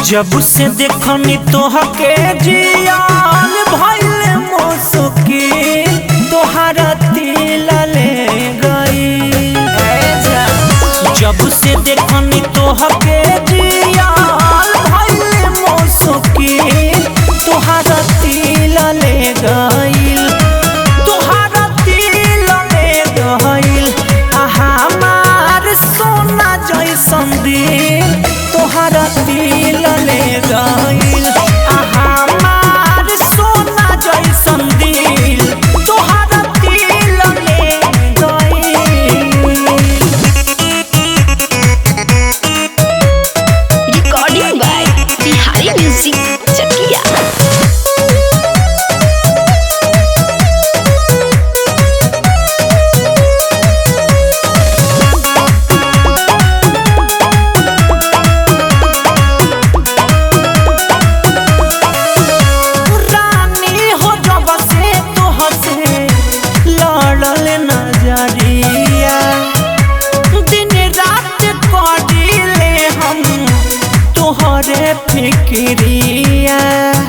जब से देखनी तोहके जियान भइल मुसुकी तोहरा तिल ले गई जब से देखनी तोहके जियान भइल मुसुकी तोहरा तिल ले गईल तोहरा तिल ले गईल आ हमार सोना जैसन दिल तोहरा तिल ले गईल आ हमार सोना जैसन दिल तोहरा तिल ले गईल recording by Bihari Music Chakia. रानी हो जब से तोहसे लड़ल नजरिया दिन रात करिले हम तोहरे फिक्रिया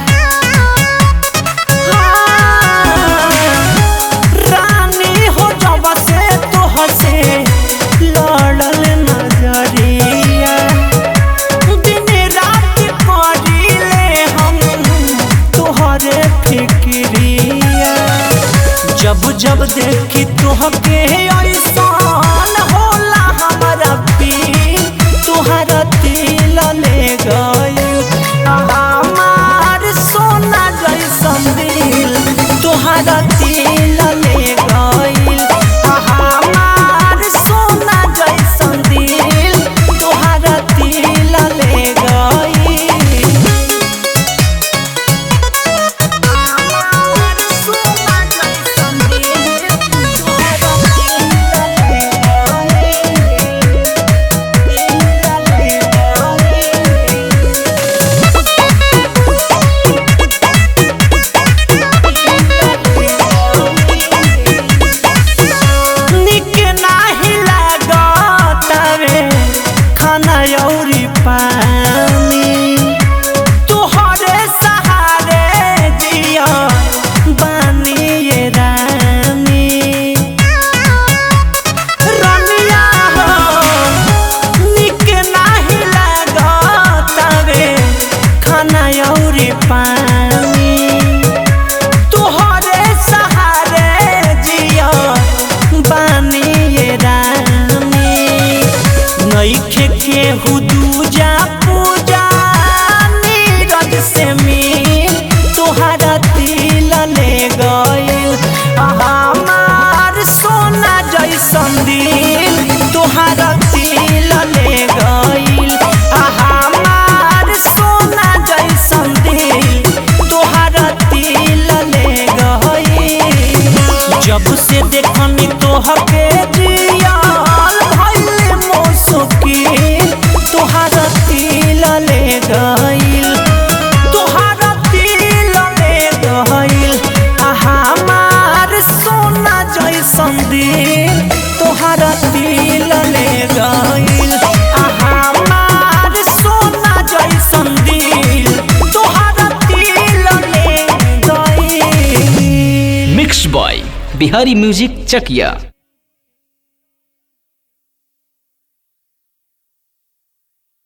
रानी हो जब से तोहसे लड़ल नजरिया दिन रात करिले हम तोहरे फिक्रिया जब जब देखी तोहके ऐसान होला हमारा पीर तोहरा तिल ले गई हमार सोना जैसन दिल तोहरा तिल ले गई हमार सोना जैसन दिल तोहरा तिल ले गई निक नाही लागतावे खाना अउरी पानी तोहरे सहारे जिया बानी ये रानी रनिया हो निक नाही लागतावे खाना अउरी पानी तोहरे सहारे जिया बानी ये रानी नईखे केहू दूजा पूजा नीरज से मिल तोहरा तिल ले गईल हमार सोना जैसन दिल तोहरा तिल ले गईल हमार सोना जैसन दिल तोहरा तिल ले गईल जब से देखनी तोहके जियाल भइल मुसुकी तोहरा तिल ले गईल तोहरा तिल ले गईल आ हमार सोना जैसन दिल तोहरा तिल ले गईल आ हमार सोना जैसन दिल तोहरा तिल ले गईल mix by Bihari music Chakiya